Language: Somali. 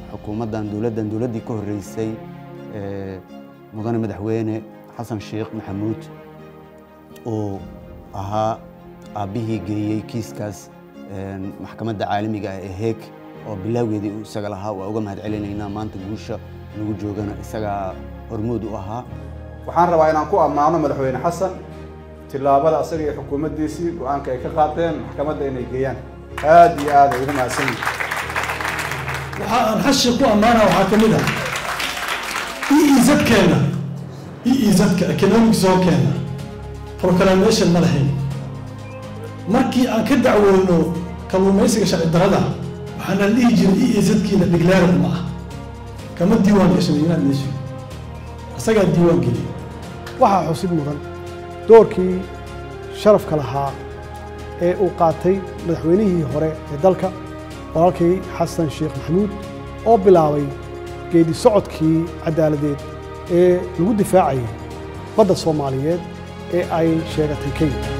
xukuumaddan dowladdan dowladdii ka horreysay mudane madaxweyne xasan sheekh maxamuud oo ahaa aabbihii geeyey kiiskaas maxkamadda caalamiga ah ee heeg oo bilaawgeedii uu isaga lahaa waa uga mahad celinaynaa maanta guusha nagu joogana isagaa hormood u ahaa waxaan rabaa inaan ku ammaano madaxweyne xasan tillaabada asaga iyo xukuumaddiisii go-aanka ay ka qaateen maxkamadda inay geeyaan aad iyo aad ay ugu mahadsan yihin waxa aan xashi ku ammaana waxaa ka mid ah eezadkeena eezadka economic zonekeena proclamation ma lahayn markii aan ka dacweyno kalluumaysiga sharci darada waxaana la dhihi jiray eezadkiina declared ma ah kama diiwaan gashan united nation isagaa diiwaan geliya waxaa xusid mudan doorkii sharafka lahaa ee uu qaatay madaxweynihii hore ee dalka walaalkii xasan sheekh maxamuud oo bilaabay geedi socodkii caddaaladeed ee lagu difaacayay badda soomaaliyeed ee ay sheegatay kenya